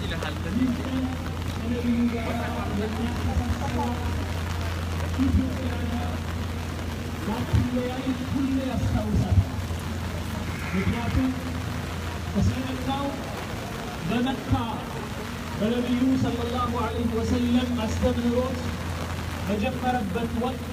ይልሃል ከዚህ ሁሌ ያስታውሳል። ምክንያቱም እስልምናው በመካ በነቢዩ ሰለላሁ ዐለይሂ ወሰለም አስተምህሮት በጀመረበት ወቅት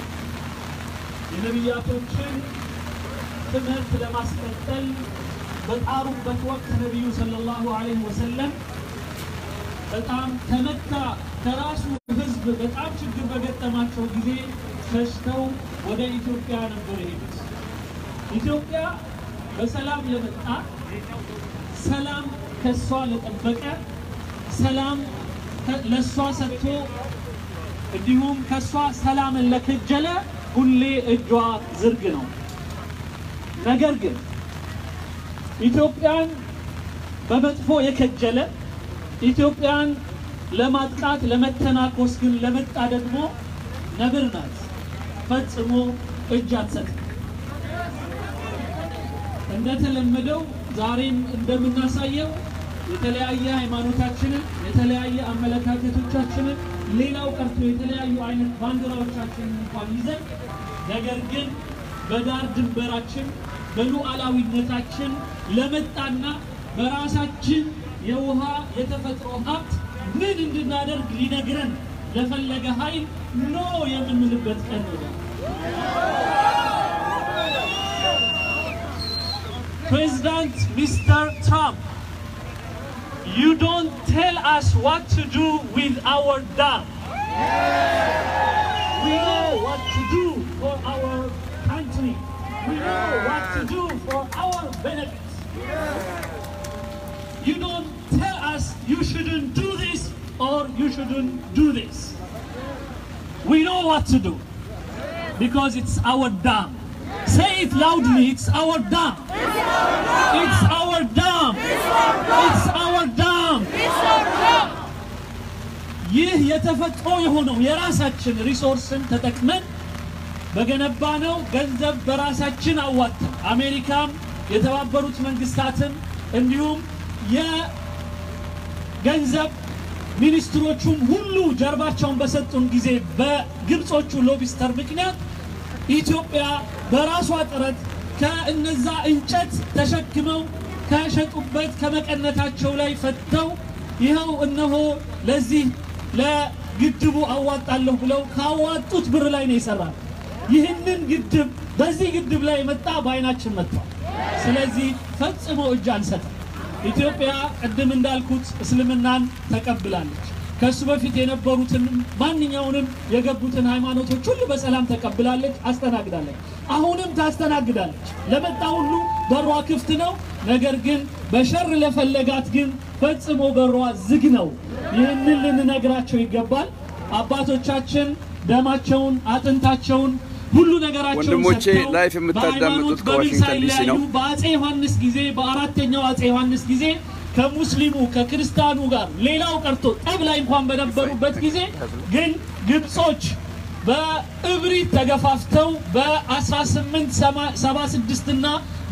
የነቢያቶችን ትምህርት ለማስቀጠል በጣሩበት ወቅት ነቢዩ ሰለላሁ ዐለይሂ ወሰለም በጣም ከመካ ከራሱ ሕዝብ በጣም ችግር በገጠማቸው ጊዜ ሸሽተው ወደ ኢትዮጵያ ነበር የሄዱት። ኢትዮጵያ በሰላም ለመጣ ሰላም ከሷ ለጠበቀ ሰላም ለሷ ሰጥቶ እንዲሁም ከሷ ሰላምን ለከጀለ ሁሌ እጇ ዝርግ ነው። ነገር ግን ኢትዮጵያን በመጥፎ የከጀለ ኢትዮጵያን ለማጥቃት ለመተናኮስ ግን ለመጣ ደግሞ ነብር ናት፣ ፈጽሞ እጅ አትሰጥም። እንደተለመደው ዛሬም እንደምናሳየው የተለያየ ሃይማኖታችንን የተለያየ አመለካከቶቻችንን ሌላው ቀርቶ የተለያዩ አይነት ባንዲራዎቻችንን እንኳን ይዘን ነገር ግን በዳር ድንበራችን በሉዓላዊነታችን ለመጣና በራሳችን የውሃ የተፈጥሮ ሀብት ምን እንድናደርግ ሊነግረን ለፈለገ ኃይል ኖ የምንልበት ቀን ነው። President Mr. Trump, you don't tell us what to do with our dam. We know what to do for our country. We know what to do for our benefits. You don't tell us you shouldn't do this or you shouldn't do this. We know what to do because it's our dam. Say it loudly, it's our dam. It's our dam. It's our dam. ይህ የተፈጥሮ የሆነው የራሳችን ሪሶርስን ተጠቅመን በገነባነው ገንዘብ በራሳችን አዋጥተን አሜሪካም የተባበሩት መንግስታትም እንዲሁም የገንዘብ ሚኒስትሮቹም ሁሉ ጀርባቸውን በሰጡን ጊዜ በግብጾቹ ሎቢስተር ምክንያት ኢትዮጵያ በራሷ ጥረት ከእነዛ እንጨት ተሸክመው ከሸጡበት ከመቀነታቸው ላይ ፈተው ይኸው እነሆ ለዚህ ለግድቡ አዋጣለሁ ብለው ካዋጡት ብር ላይ ነው የሰራል። ይህንን ግድብ በዚህ ግድብ ላይ የመጣ በአይናችን መጥቷል። ስለዚህ ፈጽሞ እጅ አንሰጥም። ኢትዮጵያ ቅድም እንዳልኩት እስልምናን ተቀብላለች። ከእሱ በፊት የነበሩትን ማንኛውንም የገቡትን ሃይማኖቶች ሁሉ በሰላም ተቀብላለች፣ አስተናግዳለች። አሁንም ታስተናግዳለች። ለመጣ ሁሉ በሯ ክፍት ነው። ነገር ግን በሸር ለፈለጋት ግን ፈጽሞ በሯ ዝግ ነው። ይህንን ልንነግራቸው ይገባል። አባቶቻችን ደማቸውን አጥንታቸውን ሁሉ ነገራቸውን ወንድሞቼ ሰጥተው ላይፍ የምታዳምጡት በሃይማኖት በምን ከዋሽንግተን ዲሲ ነው። ሳይለያዩ በአጼ ዮሐንስ ጊዜ በአራተኛው አጼ ዮሐንስ ጊዜ ከሙስሊሙ ከክርስቲያኑ ጋር ሌላው ቀርቶ ጠብ ላይ እንኳን በነበሩበት ጊዜ ግን ግብጾች በእብሪት ተገፋፍተው በ1876 እና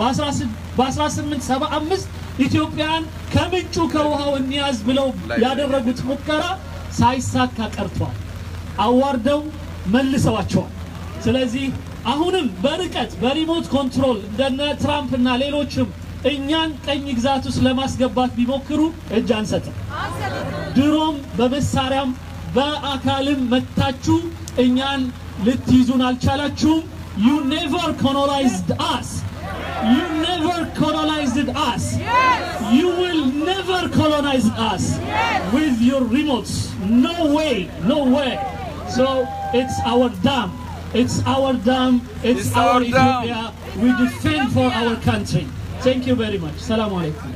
በ1875 ኢትዮጵያን ከምንጩ ከውሃው እንያዝ ብለው ያደረጉት ሙከራ ሳይሳካ ቀርቷል። አዋርደው መልሰዋቸዋል። ስለዚህ አሁንም በርቀት በሪሞት ኮንትሮል እንደነ ትራምፕ እና ሌሎችም እኛን ቀኝ ግዛት ውስጥ ለማስገባት ቢሞክሩ እጅ አንሰጥም። ድሮም በመሳሪያም በአካልም መታችሁ እኛን ልትይዙን አልቻላችሁም። ዩ ኔቨር ኮሎናይዝድ አስ ዩ ኔቨር ኮሎናይዝድ አስ ዩ ዊል ኔቨር ኮሎናይዝ አስ with your remotes no way no way so it's our dam it's our dam it's, It's our, our dam. Ethiopia we defend for our country thank you very much ሰላም አለይኩም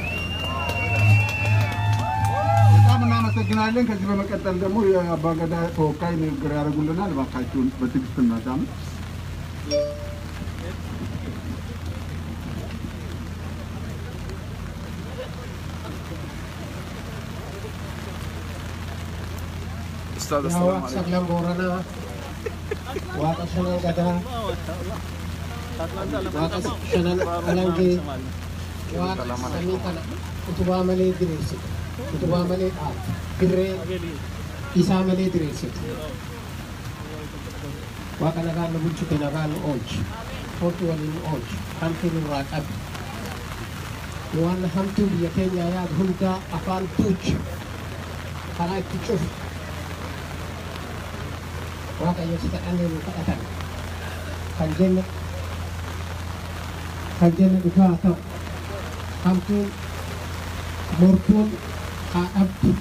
በጣም እናመሰግናለን። ከዚህ በመቀጠል ደግሞ የአባገዳ ተወካይ ንግግር ያደርጉልናል። እባካችሁን በትዕግስት እናዳምጥ። ኡስታዝ yaa አሰላሙ waaqa አለይኩም saglan booranaa waaqa shanan gadaa waaqa shanan alangee waaqa samii kana utubaa malee diriirsite utubaa malee dhaabde dirree isaa malee diriirsite waaqa nagaan nu bulchite nagaan nu oolchi hortu waliin nu oolchi hamtuu nurraa qabi nu waan hamtuu biyya keenyaa yaadu hundaa afaan tuuchi karaa itti cufu waaqayyo si kadhannee nu kadhatan kan jenne kan jenne dhugaa haa ta'u hamtuun mortuun haa dhabdu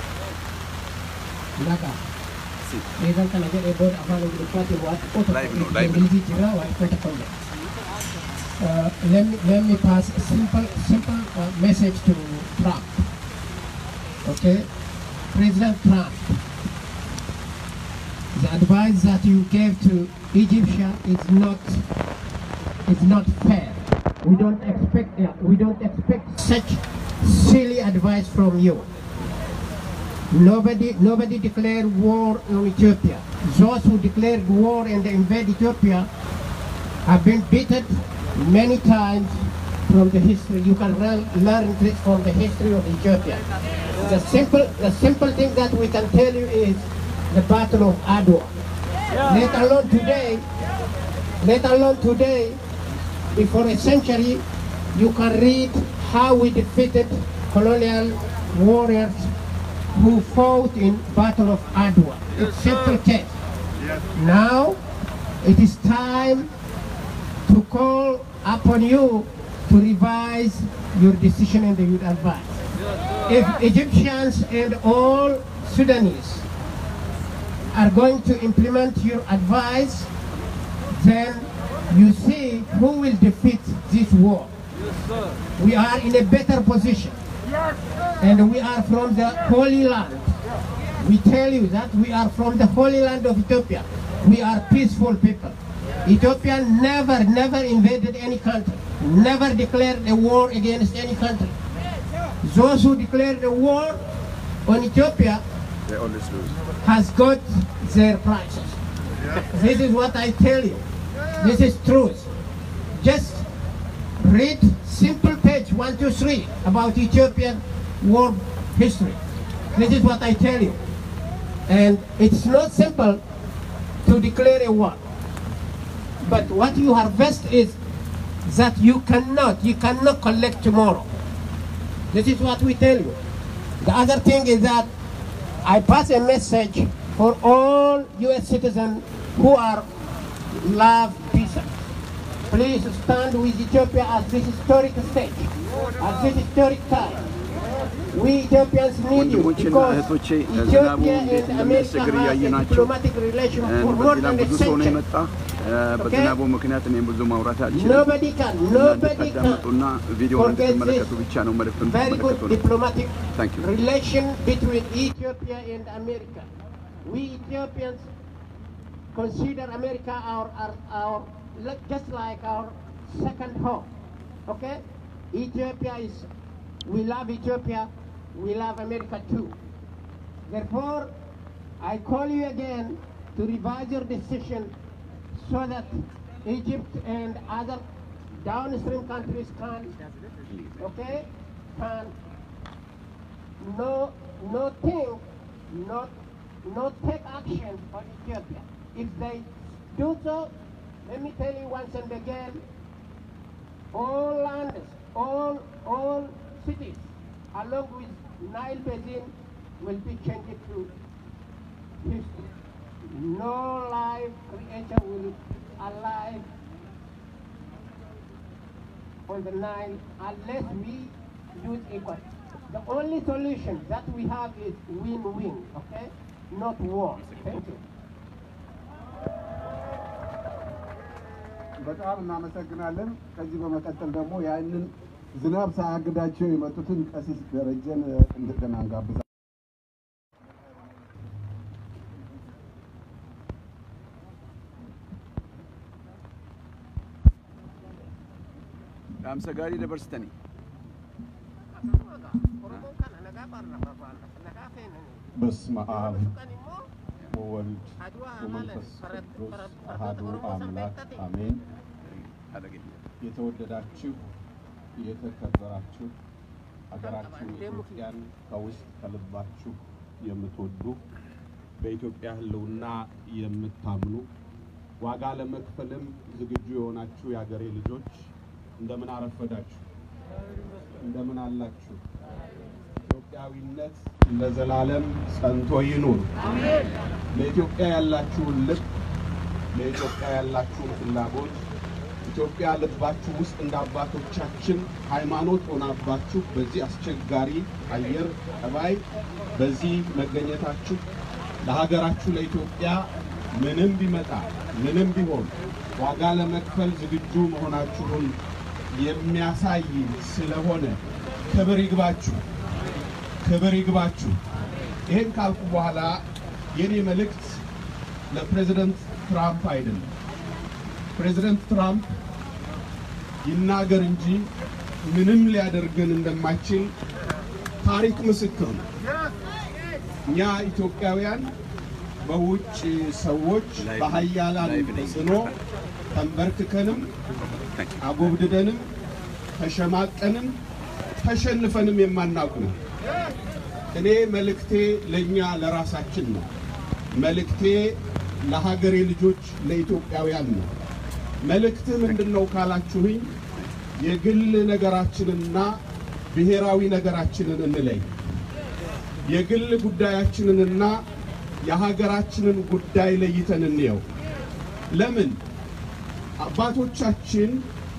nagaa eegan kana jedhee booda afaan ingiliffaatiin waa xiqqoo Live no, tokko live no. ingilizii jira waa xiqqoo tokko illee Uh, let me let me pass a simple simple uh, message to Trump. Okay, President Trump, the advice that you gave to Egyptian is not is not fair. We don't expect that. We don't expect such silly advice from you. Nobody nobody declared war on Ethiopia. Those who declared war and invade Ethiopia have been beaten many times from the history. You can learn, learn this from the history of Ethiopia. The simple, the simple thing that we can tell you is the Battle of Adwa. Let alone today, let alone today, before a century, you can read how we defeated colonial warriors who fought in Battle of Adwa. It's simple case. Now, it is time to call upon you to revise your decision and your advice. If Egyptians and all Sudanese are going to implement your advice, then you see who will defeat this war. We are in a better position. And we are from the Holy Land. We tell you that we are from the Holy Land of Ethiopia. We are peaceful people. Ethiopia never, never invaded any country, never declared a war against any country. Those who declared a war on Ethiopia They always lose. has got their prices. This is what I tell you. This is truth. Just read simple page one, two, three about Ethiopian war history. This is what I tell you. And it's not simple to declare a war. But what you harvest is that you cannot, you cannot collect tomorrow. This is what we tell you. The other thing is that I pass a message for all U.S. citizens who are love peace. Please stand with Ethiopia at this historic stage, at this historic time. We Ethiopians need you ወንድሞቼና because እህቶቼ ዝናቡ Ethiopia እንዴት and America እንደሚያስቸግር have a እያየናቸው diplomatic relation for more በሌላ than a ብዙ ሰው ነው century. የመጣ እ፣ በዝናቡ ምክንያት እኔም ብዙ ማውራት አልችልም። Nobody can, nobody ታዳምጡና can ቪዲዮውን forget እንድትመለከቱ this ብቻ ነው መልዕክቱን very እንድትመለከቱ good ነው። diplomatic Thank you. relation between Ethiopia and America. We Ethiopians consider America our, our, our li- just like our second home. Okay? Ethiopia is, we love Ethiopia, we love America too. Therefore, I call you again to revise your decision so that Egypt and other downstream countries can, okay, can no, no think, not, not take action on Ethiopia. If they do so, let me tell you once and again, all lands, all, all cities, along with Nile Basin, will be changed to history. No live creature will be alive on the Nile unless we use equity. The only solution that we have is win-win, okay? Not war. Thank you. በጣም እናመሰግናለን። ከዚህ በመቀጠል ደግሞ ያንን ዝናብ ሳያግዳቸው የመጡትን ቀሲስ ደረጀን እንደገና እንጋብዛለን። dhaamsa gaarii dabarsitanii በስመ አብ ወወልድ ወመንፈስ ቅዱስ አሃዱ አምላክ አሜን። አደገኛ የተወደዳችሁ የተከበራችሁ ሀገራችን ኢትዮጵያን ከውስጥ ከልባችሁ የምትወዱ በኢትዮጵያ ሕልውና የምታምኑ ዋጋ ለመክፈልም ዝግጁ የሆናችሁ የሀገሬ ልጆች እንደምን አረፈዳችሁ? እንደምን አላችሁ? ኢትዮጵያዊነት ለዘላለም ጸንቶ ይኑር። ለኢትዮጵያ ያላችሁን ልብ፣ ለኢትዮጵያ ያላችሁን ፍላጎት ኢትዮጵያ ልባችሁ ውስጥ እንደ አባቶቻችን ሃይማኖት ሆናባችሁ በዚህ አስቸጋሪ አየር ጠባይ በዚህ መገኘታችሁ ለሀገራችሁ ለኢትዮጵያ ምንም ቢመጣ ምንም ቢሆን ዋጋ ለመክፈል ዝግጁ መሆናችሁን የሚያሳይ ስለሆነ ክብር ይግባችሁ፣ ክብር ይግባችሁ። ይህን ካልኩ በኋላ የኔ መልእክት ለፕሬዚደንት ትራምፕ አይደለም። ፕሬዚደንት ትራምፕ ይናገር እንጂ ምንም ሊያደርገን እንደማይችል ታሪክ ምስክር ነው። እኛ ኢትዮጵያውያን በውጭ ሰዎች በሀያላን ተጽዕኖ ተንበርክከንም አጎብድደንም ተሸማቀንም ተሸንፈንም የማናውቅ ነው። እኔ መልእክቴ ለእኛ ለራሳችን ነው። መልእክቴ ለሀገሬ ልጆች ለኢትዮጵያውያን ነው። መልእክትህ ምንድን ነው ካላችሁኝ፣ የግል ነገራችንና ብሔራዊ ነገራችንን እንለይ። የግል ጉዳያችንንና የሀገራችንን ጉዳይ ለይተን እንየው። ለምን አባቶቻችን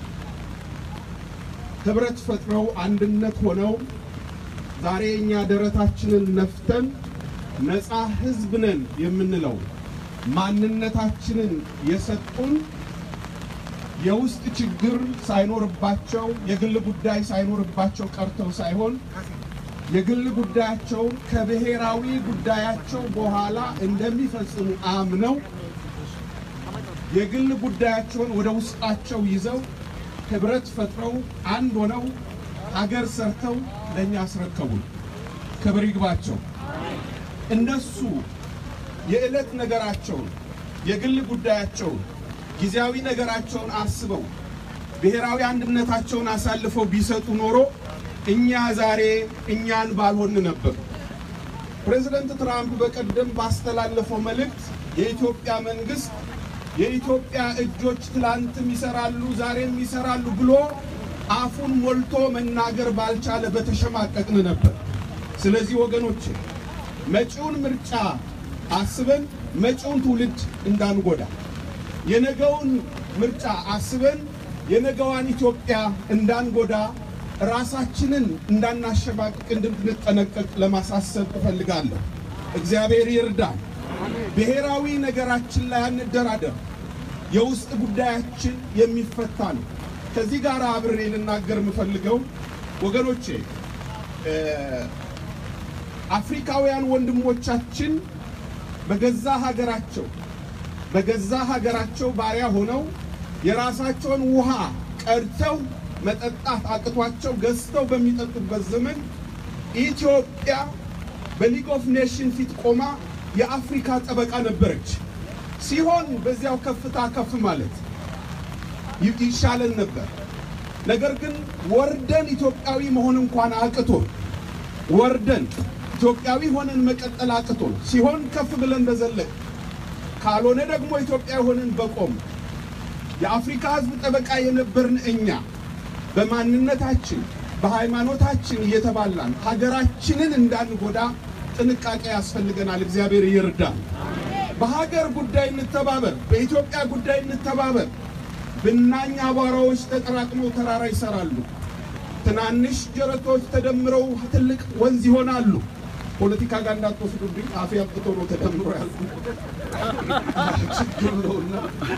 ህብረት ፈጥረው አንድነት ሆነው ዛሬ እኛ ደረታችንን ነፍተን ነፃ ህዝብ ነን የምንለው ማንነታችንን የሰጡን የውስጥ ችግር ሳይኖርባቸው የግል ጉዳይ ሳይኖርባቸው ቀርተው ሳይሆን የግል ጉዳያቸውን ከብሔራዊ ጉዳያቸው በኋላ እንደሚፈጽሙ አምነው የግል ጉዳያቸውን ወደ ውስጣቸው ይዘው ህብረት ፈጥረው አንድ ሆነው ሀገር ሰርተው ለእኛ አስረከቡን። ክብር ይግባቸው። እነሱ የዕለት ነገራቸውን የግል ጉዳያቸውን ጊዜያዊ ነገራቸውን አስበው ብሔራዊ አንድነታቸውን አሳልፈው ቢሰጡ ኖሮ እኛ ዛሬ እኛን ባልሆን ነበር። ፕሬዚደንት ትራምፕ በቀደም ባስተላለፈው መልእክት የኢትዮጵያ መንግስት የኢትዮጵያ እጆች ትላንትም ይሰራሉ ዛሬም ይሰራሉ ብሎ አፉን ሞልቶ መናገር ባልቻለ በተሸማቀቅን ነበር። ስለዚህ ወገኖች መጪውን ምርጫ አስበን መጪውን ትውልድ እንዳንጎዳ፣ የነገውን ምርጫ አስበን የነገዋን ኢትዮጵያ እንዳንጎዳ፣ ራሳችንን እንዳናሸማቅቅ እንድንጠነቀቅ ለማሳሰብ እፈልጋለሁ። እግዚአብሔር ይርዳን። ብሔራዊ ነገራችን ላይ አንደራደር። የውስጥ ጉዳያችን የሚፈታ ነው። ከዚህ ጋር አብሬ ልናገር የምፈልገው ወገኖቼ አፍሪካውያን ወንድሞቻችን በገዛ ሀገራቸው በገዛ ሀገራቸው ባሪያ ሆነው የራሳቸውን ውሃ ቀድተው መጠጣት አቅቷቸው ገዝተው በሚጠጡበት ዘመን ኢትዮጵያ በሊግ ኦፍ ኔሽን ፊት ቆማ የአፍሪካ ጠበቃ ነበረች። ሲሆን በዚያው ከፍታ ከፍ ማለት ይሻለን ነበር። ነገር ግን ወርደን ኢትዮጵያዊ መሆን እንኳን አቅቶን ወርደን ኢትዮጵያዊ ሆነን መቀጠል አቅቶን ሲሆን ከፍ ብለን በዘለቅ ካልሆነ ደግሞ ኢትዮጵያ ሆነን በቆም የአፍሪካ ሕዝብ ጠበቃ የነበርን እኛ በማንነታችን በሃይማኖታችን እየተባላን ሀገራችንን እንዳንጎዳ ጥንቃቄ ያስፈልገናል። እግዚአብሔር ይርዳል። በሀገር ጉዳይ እንተባበር፣ በኢትዮጵያ ጉዳይ እንተባበር። ብናኝ አቧራዎች ተጠራቅመው ተራራ ይሰራሉ። ትናንሽ ጀረቶች ተደምረው ትልቅ ወንዝ ይሆናሉ። ፖለቲካ ጋር እንዳትወስዱብኝ፣ አፌ አብቅቶ ነው ተደምሮ ያልኩ ችግር ነውና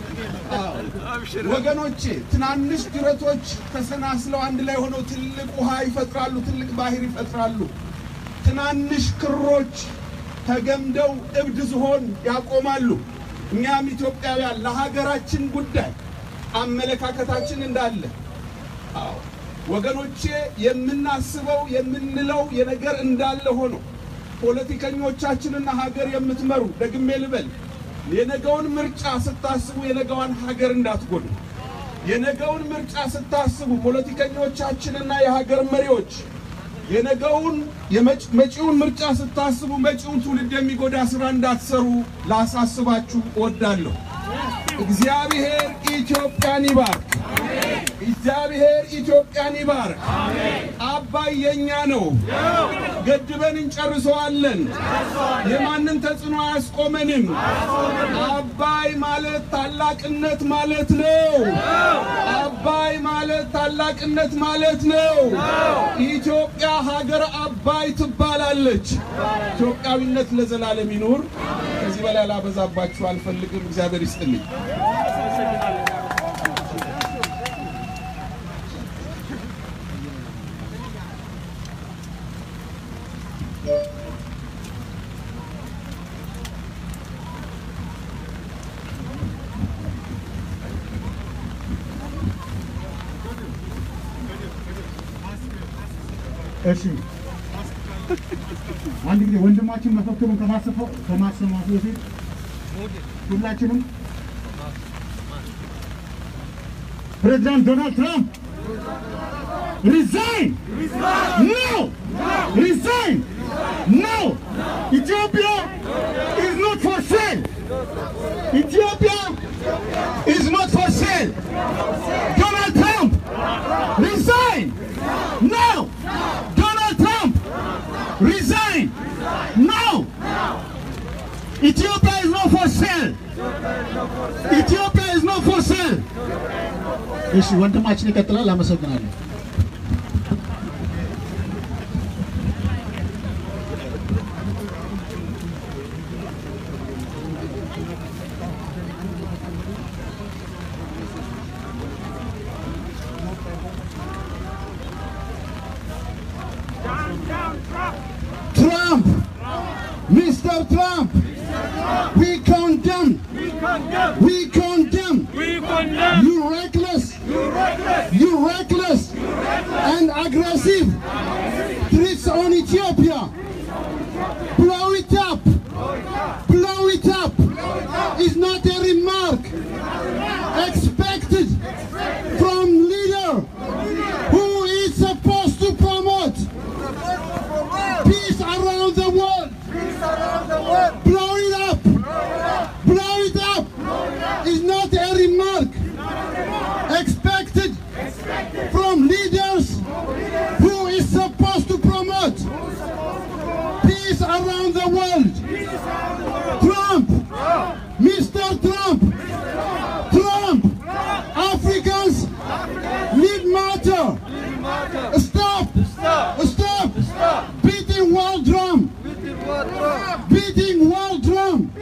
ወገኖቼ፣ ትናንሽ ጅረቶች ተሰናስለው አንድ ላይ ሆነው ትልቅ ውሃ ይፈጥራሉ፣ ትልቅ ባህር ይፈጥራሉ። ትናንሽ ክሮች ተገምደው እብድ ዝሆን ያቆማሉ። እኛም ኢትዮጵያውያን ለሀገራችን ጉዳይ አመለካከታችን እንዳለ አዎ ወገኖቼ የምናስበው የምንለው የነገር እንዳለ ሆኖ ፖለቲከኞቻችንና ሀገር የምትመሩ ደግሜ ልበል የነገውን ምርጫ ስታስቡ የነገዋን ሀገር እንዳትጎዱ። የነገውን ምርጫ ስታስቡ ፖለቲከኞቻችንና የሀገር መሪዎች የነገውን የመጪውን ምርጫ ስታስቡ መጪውን ትውልድ የሚጎዳ ስራ እንዳትሰሩ ላሳስባችሁ እወዳለሁ። እግዚአብሔር ኢትዮጵያን ይባርክ። እግዚአብሔር ኢትዮጵያን ይባርክ። አባይ የኛ ነው። ገድበን እንጨርሰዋለን። የማንን ተጽዕኖ አያስቆመንም። አባይ ማለት ታላቅነት ማለት ነው። አባይ ማለት ታላቅነት ማለት ነው። ኢትዮጵያ ሀገር አባይ ትባላለች። ኢትዮጵያዊነት ለዘላለም ይኑር። ከዚህ በላይ ላበዛባችሁ አልፈልግም። እግዚአብሔር ይስጥልኝ። እሺ አንድ ጊዜ ወንድማችን መፈክሩን ከማሰፈው ከማሰማቱ በፊት ሁላችንም ፕሬዚዳንት ዶናልድ ትራምፕ ሪዛይን ኖ ሪዛይን ኖ ኢትዮጵያ ኢዝ ኖት ፎር ሴል ኢትዮጵያ ኢዝ ኖት ፎር ሴል ዶናልድ ትራምፕ ሪዛይን ኖ ዶናልድ ትራምፕ ሪዛይን ኖ ኢትዮጵያ ኢዝ ኖት ፎር ሴል ኢትዮጵያ ኢዝ ኖት ፎር ሴል እሺ ወንድማችን ይቀጥላል። አመሰግናለሁ። Trump, Mr. Trump, we condemn, we condemn, you reckless, you reckless and aggressive threats on Ethiopia. Blow it up, blow it up is not a remark expected from leader who is supposed to promote peace around the world. Blow it up. Blow it up. Is not a remark expected from leaders who is supposed to promote peace around the world. Trump, Mr. Trump, Trump, Africans need matter. Stop, stop, beating world drum, beating world drum.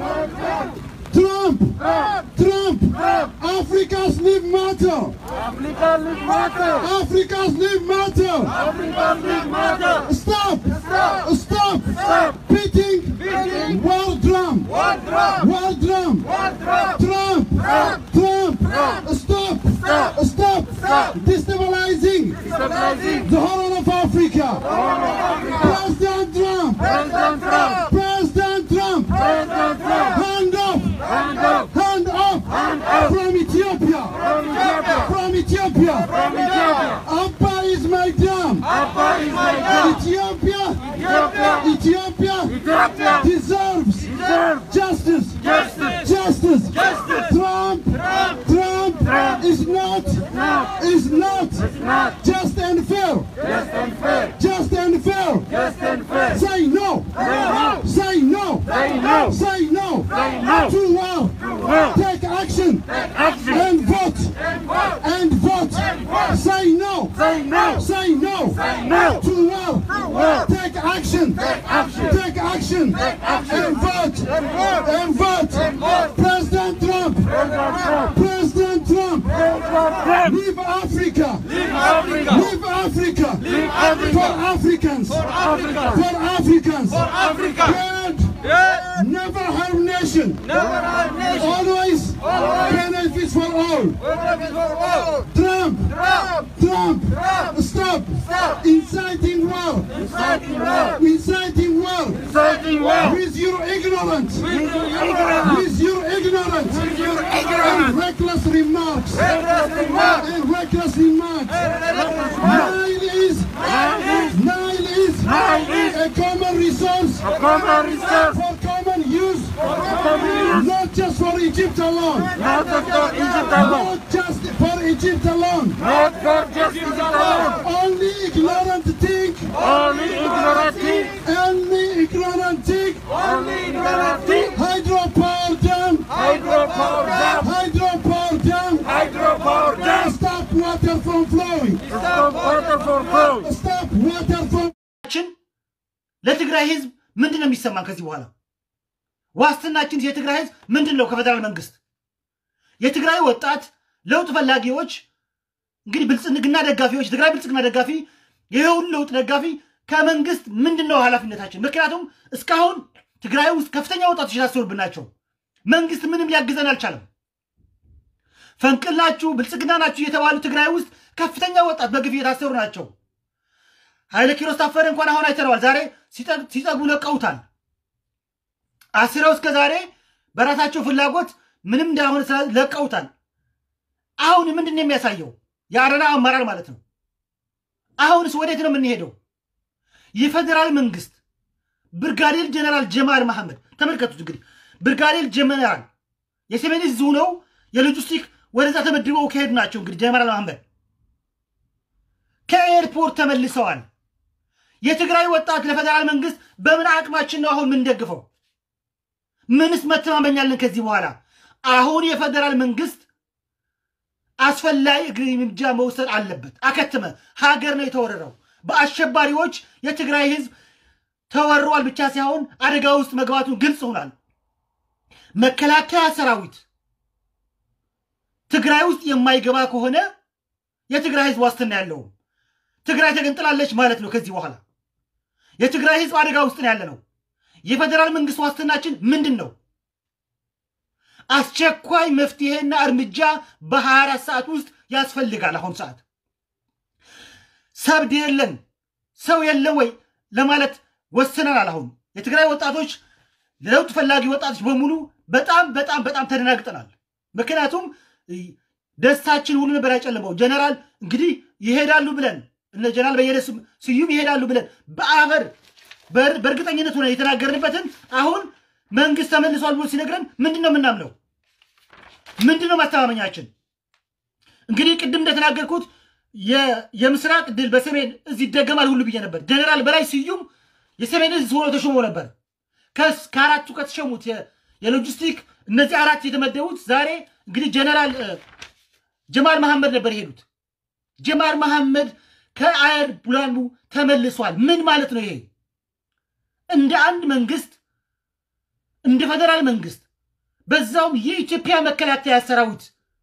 Trump, Trump, Africa's live matter. Africa's live matter. Stop, stop, beating world drum, world drum. Trump, Trump, stop, stop, destabilizing the whole of Africa. President Trump, President Trump, hand up, hand up from Ethiopia, from Ethiopia. Abba is my dam. Ethiopia, Ethiopia deserves justice, justice. Trump, Trump is not, is not just and fair, just and fair. Say no, say no, say no, to war. Take action and vote, and vote. Say no, say no, to war. Take action, take action, and vote, and vote. President Trump, President Trump, leave Africa, leave Africa, for Africans, for Africans, God, never harm nation, always benefits for all. Trump, Trump, stop, inciting war, inciting war, with your ignorance, with your ignorance, and reckless remarks, and recklessly mad. Nile is, Nile is a common resource for common use, not just for Egypt alone. Not just for Egypt alone. Only ignorant think. Only ignorant think. Hydropower dam. Hydropower dam. Stop water from flowing. Stop water from ችን ለትግራይ ህዝብ ምንድን ነው የሚሰማን? ከዚህ በኋላ ዋስትናችን የትግራይ ህዝብ ምንድን ነው? ከፌደራል መንግስት የትግራይ ወጣት ለውጥ ፈላጊዎች እንግዲህ ብልጽግና ደጋፊዎች፣ ትግራይ ብልጽግና ደጋፊ፣ ይኸውን ለውጥ ደጋፊ ከመንግስት ምንድን ነው ኃላፊነታችን? ምክንያቱም እስካሁን ትግራይ ውስጥ ከፍተኛ ወጣቶች የታሰሩብን ናቸው። መንግስት ምንም ሊያግዘን አልቻለም። ፈንቅል ናችሁ፣ ብልጽግና ናችሁ የተባሉ ትግራይ ውስጥ ከፍተኛ ወጣት በግፍ እየታሰሩ ናቸው። ኃይለ ኪሮስ ታፈረ እንኳን አሁን አይተነዋል። ዛሬ ሲጠጉ ለቀውታል። አስረው እስከ ዛሬ በራሳቸው ፍላጎት ምንም እንዳሆነ ለቀውታል። አሁን ምንድን ነው የሚያሳየው? የአረና አመራር ማለት ነው። አሁንስ ወዴት ነው የምንሄደው? የፌዴራል መንግስት ብርጋዴር ጀነራል ጀማል መሐመድ ተመልከቱት። እንግዲህ ብርጋዴር ጀነራል የሰሜን ዕዝ ሆነው የሎጂስቲክ ወደዛ ተመድበው ከሄዱ ናቸው። እንግዲህ ጀነራል መሐመድ ከኤርፖርት ተመልሰዋል። የትግራይ ወጣት ለፌዴራል መንግስት በምን አቅማችን ነው አሁን የምንደግፈው? ምንስ መተማመኛለን ከዚህ በኋላ? አሁን የፌዴራል መንግስት አስፈላጊ እርምጃ መውሰድ አለበት። አከተመ። ሀገር ነው የተወረረው በአሸባሪዎች። የትግራይ ህዝብ ተወሯል ብቻ ሳይሆን አደጋ ውስጥ መግባቱን ግልጽ ሆኗል። መከላከያ ሰራዊት ትግራይ ውስጥ የማይገባ ከሆነ የትግራይ ህዝብ ዋስትና ያለውም ትግራይ ተገንጥላለች ማለት ነው። ከዚህ በኋላ የትግራይ ህዝብ አደጋ ውስጥ ነው ያለ ነው። የፌዴራል መንግስት ዋስትናችን ምንድን ነው? አስቸኳይ መፍትሄና እርምጃ በ24 ሰዓት ውስጥ ያስፈልጋል። አሁን ሰዓት ሰብድ የለን ሰው የለም ወይ ለማለት ወስነናል። አሁን የትግራይ ወጣቶች ለለውጥ ፈላጊ ወጣቶች በሙሉ በጣም በጣም በጣም ተደናግጠናል። ምክንያቱም ደስታችን ሁሉ ነበር ያጨለመው። ጀነራል እንግዲህ ይሄዳሉ ብለን እነ ጀነራል በየነ ስዩም ይሄዳሉ ብለን በአፈር በእርግጠኝነት ሆነ የተናገርንበትን አሁን መንግስት ተመልሷል ብሎ ሲነግረን ምንድን ነው የምናምነው? ምንድን ነው ማስተማመኛችን? እንግዲህ ቅድም እንደተናገርኩት የምስራቅ ድል በሰሜን እዝ ይደገማል ሁሉ ብዬ ነበር። ጀነራል በላይ ስዩም የሰሜን እዝ ሆኖ ተሾሞ ነበር። ከአራቱ ከተሸሙት የሎጂስቲክ እነዚህ አራት የተመደቡት ዛሬ እንግዲህ ጀነራል ጀማል መሐመድ ነበር የሄዱት። ጀማል መሐመድ ከአይሮፕላኑ ተመልሷል። ምን ማለት ነው ይሄ? እንደ አንድ መንግስት እንደ ፌደራል መንግስት በዛውም የኢትዮጵያ መከላከያ ሰራዊት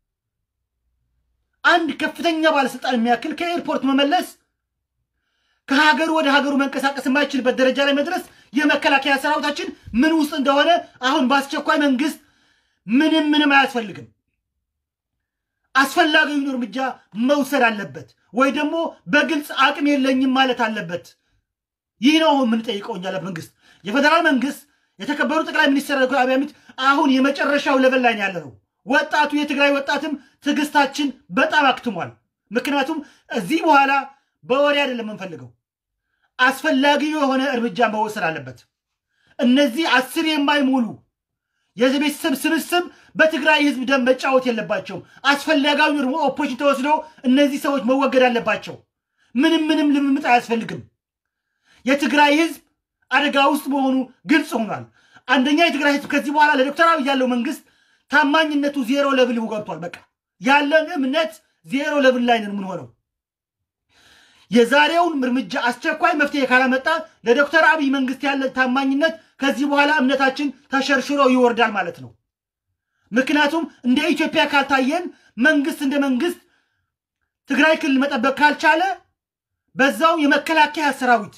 አንድ ከፍተኛ ባለስልጣን የሚያክል ከኤርፖርት መመለስ ከሀገሩ ወደ ሀገሩ መንቀሳቀስ የማይችልበት ደረጃ ላይ መድረስ የመከላከያ ሰራዊታችን ምን ውስጥ እንደሆነ አሁን በአስቸኳይ መንግስት ምንም ምንም አያስፈልግም አስፈላጊውን እርምጃ መውሰድ አለበት፣ ወይ ደግሞ በግልጽ አቅም የለኝም ማለት አለበት። ይህ ነው አሁን የምንጠይቀው እኛ ለመንግስት የፌደራል መንግስት የተከበሩ ጠቅላይ ሚኒስትር ዶክተር አብይ አህመድ አሁን የመጨረሻው ለቨል ላይ ያለ ነው። ወጣቱ የትግራይ ወጣትም ትዕግስታችን በጣም አክትሟል። ምክንያቱም እዚህ በኋላ በወሬ አይደለም የምንፈልገው፣ አስፈላጊ የሆነ እርምጃ መወሰድ አለበት። እነዚህ አስር የማይሞሉ የቤተሰብ ስብስብ በትግራይ ህዝብ ደም መጫወት የለባቸውም። አስፈላጊው ደግሞ ኦፖሬሽን ተወስዶ እነዚህ ሰዎች መወገድ አለባቸው። ምንም ምንም ልምምጥ አያስፈልግም። የትግራይ ህዝብ አደጋ ውስጥ መሆኑ ግልጽ ሆኗል። አንደኛ የትግራይ ህዝብ ከዚህ በኋላ ለዶክተር አብይ ያለው መንግስት ታማኝነቱ ዜሮ ለብል ገብቷል። በቃ ያለን እምነት ዜሮ ለብል ላይ ነን የምንሆነው። የዛሬውን እርምጃ አስቸኳይ መፍትሄ ካላመጣ ለዶክተር አብይ መንግስት ያለን ታማኝነት ከዚህ በኋላ እምነታችን ተሸርሽሮ ይወርዳል ማለት ነው። ምክንያቱም እንደ ኢትዮጵያ ካልታየን መንግስት እንደ መንግስት ትግራይ ክልል መጠበቅ ካልቻለ በዛው የመከላከያ ሰራዊት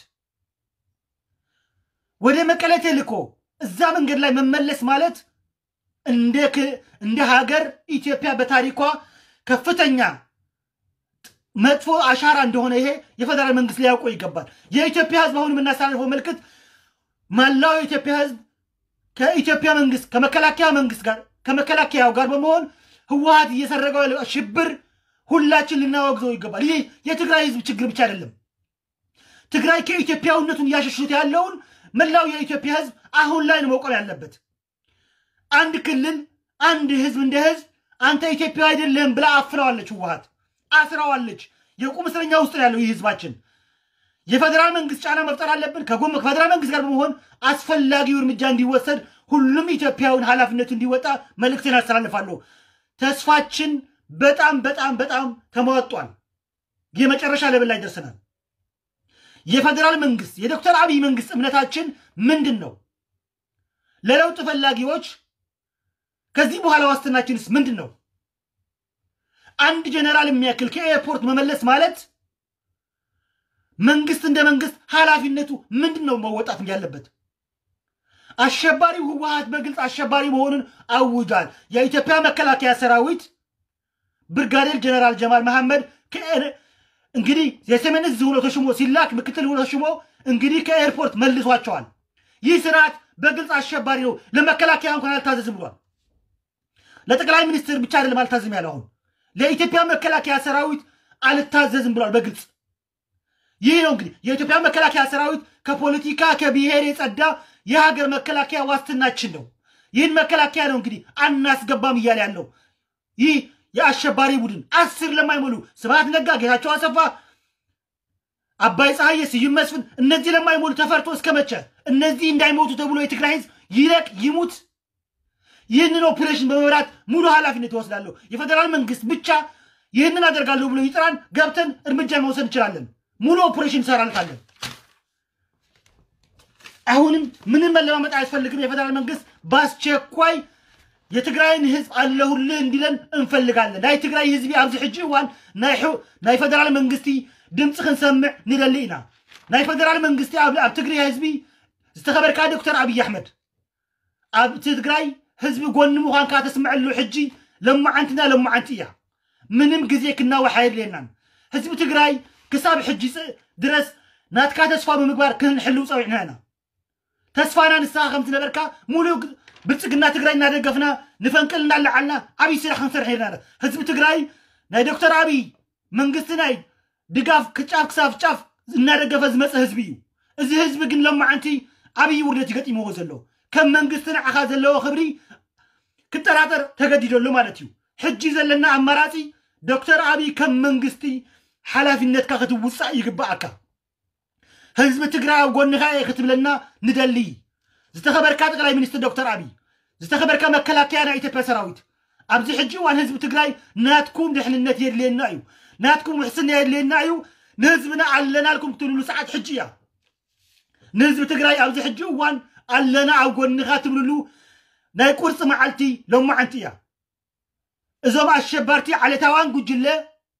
ወደ መቀሌ ተልኮ እዛ መንገድ ላይ መመለስ ማለት እንደ ሀገር ኢትዮጵያ በታሪኳ ከፍተኛ መጥፎ አሻራ እንደሆነ ይሄ የፌደራል መንግስት ሊያውቀው ይገባል። የኢትዮጵያ ህዝብ አሁን የምናስተላልፈው መልእክት መላው የኢትዮጵያ ህዝብ ከኢትዮጵያ መንግስት ከመከላከያ መንግስት ጋር ከመከላከያው ጋር በመሆን ህወሀት እየሰረገው ያለው ሽብር ሁላችን ልናወግዘው ይገባል። ይህ የትግራይ ህዝብ ችግር ብቻ አይደለም። ትግራይ ከኢትዮጵያዊነቱን እያሸሹት ያለውን መላው የኢትዮጵያ ህዝብ አሁን ላይ ነው መቆም ያለበት። አንድ ክልል አንድ ህዝብ እንደ ህዝብ አንተ ኢትዮጵያ አይደለም ብላ አፍነዋለች፣ ህወሓት አስራዋለች። የቁም እስረኛ ውስጥ ነው ያለው ይህ ህዝባችን። የፌዴራል መንግስት ጫና መፍጠር አለብን። ከጎን ከፌዴራል መንግስት ጋር በመሆን አስፈላጊው እርምጃ እንዲወሰድ ሁሉም ኢትዮጵያውን ኃላፊነቱ እንዲወጣ መልእክትን አስተላልፋለሁ። ተስፋችን በጣም በጣም በጣም ተሟጧል። የመጨረሻ ለብል ላይ ደርሰናል። የፌዴራል መንግስት የዶክተር አብይ መንግስት እምነታችን ምንድን ነው? ለለውጥ ፈላጊዎች ከዚህ በኋላ ዋስትናችንስ ምንድን ነው? አንድ ጀነራል የሚያክል ከኤርፖርት መመለስ ማለት መንግስት እንደ መንግስት ኃላፊነቱ ምንድን ነው መወጣት ያለበት? አሸባሪው ህወሓት በግልጽ አሸባሪ መሆኑን አውጇል። የኢትዮጵያ መከላከያ ሰራዊት ብርጋዴር ጀነራል ጀማል መሐመድ እንግዲህ የሰሜን እዝ ሆኖ ተሽሞ ሲላክ ምክትል ሆኖ ተሽሞ እንግዲህ ከኤርፖርት መልሷቸዋል። ይህ ስርዓት በግልጽ አሸባሪ ነው። ለመከላከያ እንኳን አልታዘዝም ብሏል። ለጠቅላይ ሚኒስትር ብቻ አይደለም አልታዘዝም ያለ አሁን ለኢትዮጵያ መከላከያ ሰራዊት አልታዘዝም ብሏል በግልጽ ይህ ነው እንግዲህ የኢትዮጵያ መከላከያ ሰራዊት ከፖለቲካ ከብሔር የጸዳ የሀገር መከላከያ ዋስትናችን ነው። ይህን መከላከያ ነው እንግዲህ አናስገባም እያለ ያለው ይህ የአሸባሪ ቡድን አስር ለማይሞሉ ስብሐት ነጋ፣ ጌታቸው አሰፋ፣ አባይ ፀሐዬ፣ ስዩም መስፍን እነዚህ ለማይሞሉ ተፈርቶ እስከ መቼ እነዚህ እንዳይሞቱ ተብሎ የትግራይ ህዝብ ይለቅ ይሙት? ይህንን ኦፕሬሽን በመምራት ሙሉ ኃላፊነት ይወስዳለሁ። የፌዴራል መንግስት ብቻ ይህንን አደርጋለሁ ብሎ ይጥራን፣ ገብተን እርምጃ መውሰድ እንችላለን። ሙሉ ኦፕሬሽን እንሰራልታለን። አሁንም ምንም መለማመጥ አያስፈልግም። የፌዴራል መንግስት በአስቸኳይ የትግራይን ህዝብ አለሁልህ እንዲለን እንፈልጋለን። ናይ ትግራይ ህዝቢ ኣብዚ ሕጂ እዋን ናይ ፌደራል መንግስቲ ድምፂ ክንሰምዕ ንደሊ ኢና። ናይ ፌደራል መንግስቲ ኣብ ትግራይ ህዝቢ ዝተኸበርካ ዶክተር ኣብይ ኣሕመድ ኣብ ትግራይ ህዝቢ ጎኒ ምዃንካ ተስምዐሉ ሕጂ ለማዓንትና ለማዓንቲ እያ። ምንም ግዜ ክናወሓየድ የለናን ህዝቢ ትግራይ ክሳብ ሕጂ ድረስ ናትካ ተስፋ ብምግባር ክንሕልው ፀዊዕና ኢና ተስፋና ንስኻ ከም ዝነበርካ ሙሉእ ብልፅግና ትግራይ እናደገፍና ንፈንቅል እናለዓልና ዓብይ ስራሕ ክንሰርሕ ሄድና ህዝቢ ትግራይ ናይ ዶክተር ኣብይ መንግስቲ ናይ ድጋፍ ክጫፍ ክሳብ ጫፍ እናደገፈ ዝመፀ ህዝቢ እዩ እዚ ህዝቢ ግን ሎማዓንቲ ዓብይ ውርደት ይገጢምዎ ዘሎ ከም መንግስቲ ንዓኻ ዘለዎ ክብሪ ክጠራጠር ተገዲደሉ ማለት እዩ ሕጂ ዘለና ኣማራፂ ዶክተር ኣብይ ከም መንግስቲ ሓላፊነትካ ክትውፃእ ይግባአካ ህዝቢ ትግራይ ኣብ ጎኒኻ እየ ክትብለና ንደሊ ዝተኸበርካ ጠቅላይ ሚኒስትር ዶክተር ኣብይ ዝተኸበርካ መከላከያ ናይ ኢትዮጵያ ሰራዊት ኣብዚ ሕጂ እዋን ህዝቢ ትግራይ ናትኩም ድሕንነት የድልየና እዩ ናትኩም ውሕስና የድልየና እዩ ንህዝብና ኣለና ልኩም ክትብልሉ ሰዓት ሕጂ እያ ንህዝቢ ትግራይ ኣብዚ ሕጂ እዋን ኣለና ኣብ ጎኒኻ ትብልሉ ናይ ቁርፂ መዓልቲ ሎማዓንቲ እያ እዞም ኣሸባርቲ ዓለታዋን ጉጅለ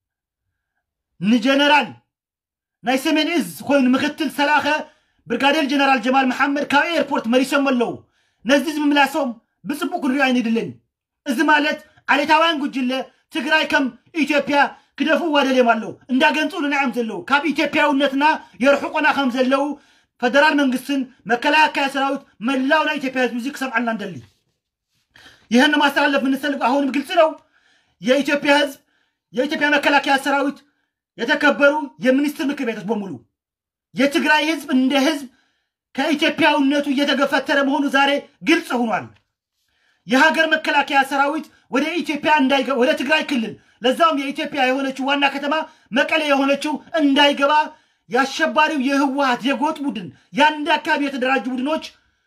ንጀነራል ናይ ሰሜን እዝ ኮይኑ ምክትል ሰላኸ ብርጋዴር ጀነራል ጀማል መሓመድ ካብ ኤርፖርት መሪሶም ኣለዉ ነዚ ዝምምላሶም ብፅቡቅ ክንሪኦ ኣይንድልን እዚ ማለት ዓሌታውያን ጉጅለ ትግራይ ከም ኢትዮጵያ ክደፍእዋ ደልዮም ኣለዉ እንዳገንፅሉና እዮም ዘለዉ ካብ ኢትዮጵያውነትና የርሕቁና ከም ዘለዉ ፌደራል መንግስትን መከላከያ ሰራዊት መላው ናይ ኢትዮጵያ ህዝብ እዚ ክሰምዓልና እንደሊ ይህን ማስተላለፍ የምንፈልግ አሁንም ግልጽ ነው። የኢትዮጵያ ህዝብ የኢትዮጵያ መከላከያ ሰራዊት የተከበሩ የሚኒስትር ምክር ቤቶች በሙሉ የትግራይ ህዝብ እንደ ህዝብ ከኢትዮጵያዊነቱ እየተገፈተረ መሆኑ ዛሬ ግልጽ ሆኗል። የሀገር መከላከያ ሰራዊት ወደ ኢትዮጵያ እንዳይገባ ወደ ትግራይ ክልል ለዛውም የኢትዮጵያ የሆነችው ዋና ከተማ መቀሌ የሆነችው እንዳይገባ የአሸባሪው የህወሀት የጎጥ ቡድን የአንድ አካባቢ የተደራጁ ቡድኖች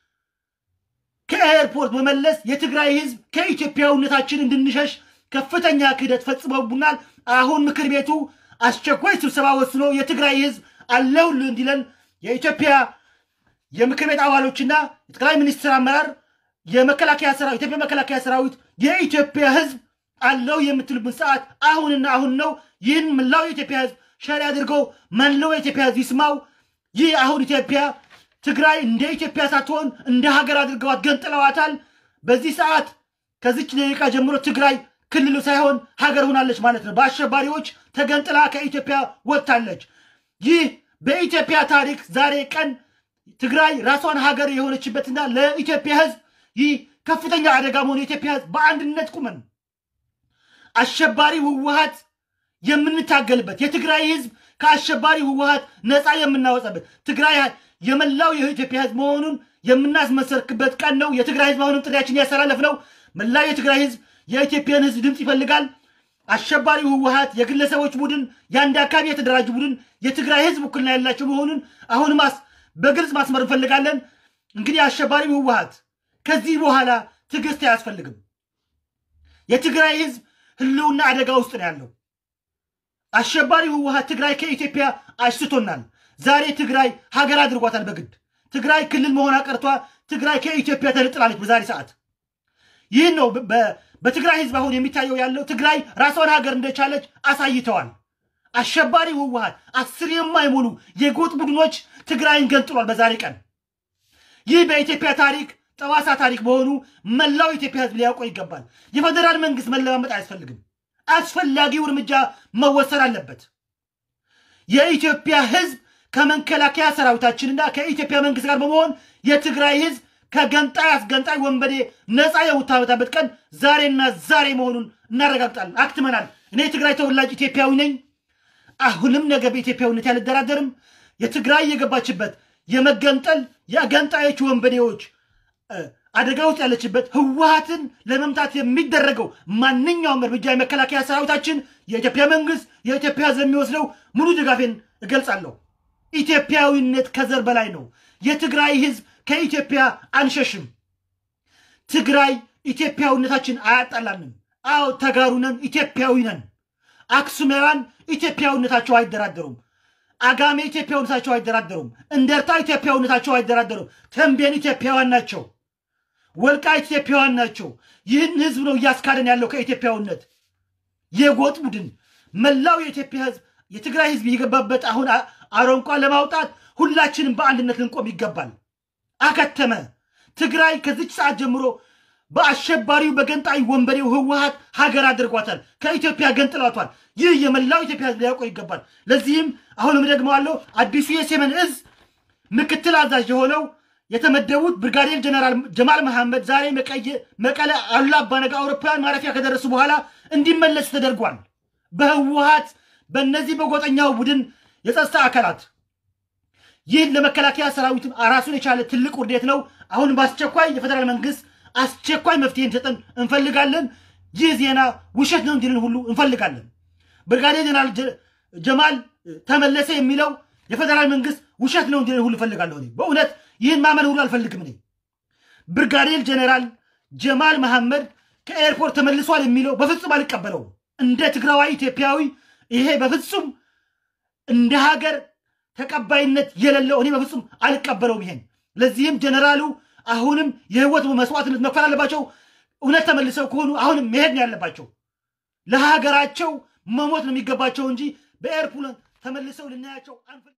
ከኤርፖርት መመለስ የትግራይ ህዝብ ከኢትዮጵያዊነታችን እንድንሸሽ ከፍተኛ ክህደት ፈጽመውብናል። አሁን ምክር ቤቱ አስቸኳይ ስብሰባ ወስኖ የትግራይ ህዝብ አለሁልህ እንዲለን የኢትዮጵያ የምክር ቤት አባሎችና የጠቅላይ ሚኒስትር አመራር የመከላከያ ሰራዊት የኢትዮጵያ መከላከያ ሰራዊት የኢትዮጵያ ህዝብ አለው የምትልብን ሰዓት አሁንና አሁን ነው። ይህን መላው የኢትዮጵያ ህዝብ ሸሪ አድርገው መላው የኢትዮጵያ ህዝብ ይስማው። ይህ አሁን ኢትዮጵያ ትግራይ እንደ ኢትዮጵያ ሳትሆን እንደ ሀገር አድርገዋት ገንጥለዋታል። በዚህ ሰዓት ከዚች ደቂቃ ጀምሮ ትግራይ ክልሉ ሳይሆን ሀገር ሆናለች ማለት ነው። በአሸባሪዎች ተገንጥላ ከኢትዮጵያ ወጥታለች። ይህ በኢትዮጵያ ታሪክ ዛሬ ቀን ትግራይ ራሷን ሀገር የሆነችበትና ለኢትዮጵያ ህዝብ ይህ ከፍተኛ አደጋ መሆኑ የኢትዮጵያ ህዝብ በአንድነት ቁመን አሸባሪ ህወሀት የምንታገልበት የትግራይ ህዝብ ከአሸባሪ ህወሀት ነፃ የምናወጣበት ትግራይ የመላው የኢትዮጵያ ህዝብ መሆኑን የምናስመሰርክበት ቀን ነው። የትግራይ ህዝብ አሁንም ጥሪያችን ያስተላለፍ ነው። መላው የትግራይ ህዝብ የኢትዮጵያን ህዝብ ድምፅ ይፈልጋል። አሸባሪው ህወሀት የግለሰቦች ቡድን፣ የአንድ አካባቢ የተደራጁ ቡድን የትግራይ ህዝብ ውክልና ያላቸው መሆኑን አሁን ማስ በግልጽ ማስመር እንፈልጋለን። እንግዲህ አሸባሪው ህወሀት ከዚህ በኋላ ትዕግስት አያስፈልግም። የትግራይ ህዝብ ህልውና አደጋ ውስጥ ነው ያለው። አሸባሪው ህወሀት ትግራይ ከኢትዮጵያ አሽቶናል። ዛሬ ትግራይ ሀገር አድርጓታል በግድ ትግራይ ክልል መሆን አቀርቷ ትግራይ ከኢትዮጵያ ተነጥላለች በዛሬ ሰዓት። ይህን ነው በትግራይ ህዝብ አሁን የሚታየው ያለው ትግራይ ራሷን ሀገር እንደቻለች አሳይተዋል። አሸባሪው ህወሀት አስር የማይሞሉ የጎጥ ቡድኖች ትግራይን ገንጥሏል በዛሬ ቀን። ይህ በኢትዮጵያ ታሪክ ጠባሳ ታሪክ መሆኑ መላው ኢትዮጵያ ህዝብ ሊያውቀው ይገባል። የፌዴራል መንግስት መለማመጥ አያስፈልግም። አስፈላጊው እርምጃ መወሰድ አለበት። የኢትዮጵያ ህዝብ ከመከላከያ ሰራዊታችንና ከኢትዮጵያ መንግስት ጋር በመሆን የትግራይ ህዝብ ከገንጣይ አስገንጣይ ወንበዴ ነፃ የምታወጣበት ቀን ዛሬና ዛሬ መሆኑን እናረጋግጣለን። አክትመናል። እኔ የትግራይ ተወላጅ ኢትዮጵያዊ ነኝ። አሁንም ነገ በኢትዮጵያዊነት ያልደራደርም። የትግራይ የገባችበት የመገንጠል የገንጣዮች ወንበዴዎች አደጋ ውስጥ ያለችበት ህወሀትን ለመምታት የሚደረገው ማንኛውም እርምጃ የመከላከያ ሰራዊታችን የኢትዮጵያ መንግስት የኢትዮጵያ ህዝብ የሚወስደው ሙሉ ድጋፌን እገልጻለሁ። ኢትዮጵያዊነት ከዘር በላይ ነው። የትግራይ ህዝብ ከኢትዮጵያ አንሸሽም። ትግራይ ኢትዮጵያዊነታችን አያጣላንም። አዎ ተጋሩ ነን፣ ኢትዮጵያዊ ነን። አክሱማውያን ኢትዮጵያዊነታቸው አይደራደሩም። አጋሜ ኢትዮጵያዊነታቸው አይደራደሩም። እንደርታ ኢትዮጵያዊነታቸው አይደራደሩም። ተንቤን ኢትዮጵያውያን ናቸው። ወልቃይት ኢትዮጵያውያን ናቸው። ይህን ህዝብ ነው እያስካደን ያለው ከኢትዮጵያዊነት የጎጥ ቡድን መላው የኢትዮጵያ ህዝብ የትግራይ ህዝብ የገባበት አሁን አረንቋ ለማውጣት ሁላችንም በአንድነት ልንቆም ይገባል። አከተመ። ትግራይ ከዚች ሰዓት ጀምሮ በአሸባሪው በገንጣይ ወንበዴው ህወሀት ሀገር አድርጓታል። ከኢትዮጵያ ገንጥሏቷል። ይህ የመላው ኢትዮጵያ ህዝብ ሊያውቀው ይገባል። ለዚህም አሁንም ደግመዋለሁ፣ አዲሱ የሰሜን እዝ ምክትል አዛዥ የሆነው የተመደቡት ብርጋዴር ጀነራል ጀማል መሐመድ ዛሬ መቀለ አሉላ አባነጋ አውሮፕላን ማረፊያ ከደረሱ በኋላ እንዲመለስ ተደርጓል። በህወሀት በእነዚህ በጎጠኛው ቡድን የጸጥታ አካላት ይህን ለመከላከያ ሰራዊት ራሱን የቻለ ትልቅ ውርደት ነው። አሁን በአስቸኳይ የፌዴራል መንግስት አስቸኳይ መፍትሄ እንዲሰጠን እንፈልጋለን። ይህ ዜና ውሸት ነው እንዲልን ሁሉ እንፈልጋለን። ብርጋዴር ጀነራል ጀማል ተመለሰ የሚለው የፌዴራል መንግስት ውሸት ነው እንዲልን ሁሉ እንፈልጋለሁ። በእውነት ይህን ማመን ሁሉ አልፈልግም። እኔ ብርጋዴር ጀነራል ጀማል መሐመድ ከኤርፖርት ተመልሷል የሚለው በፍጹም አልቀበለውም። እንደ ትግራዋይ ኢትዮጵያዊ ይሄ በፍጹም እንደ ሀገር ተቀባይነት የሌለው እኔ በፍጹም አልቀበለውም ይሄን። ለዚህም ጀነራሉ አሁንም የህይወት መስዋዕትነት መክፈል አለባቸው። እውነት ተመልሰው ከሆኑ አሁንም መሄድ ነው ያለባቸው። ለሀገራቸው መሞት ነው የሚገባቸው እንጂ በኤርፖርት ተመልሰው ልናያቸው አንፈልግም።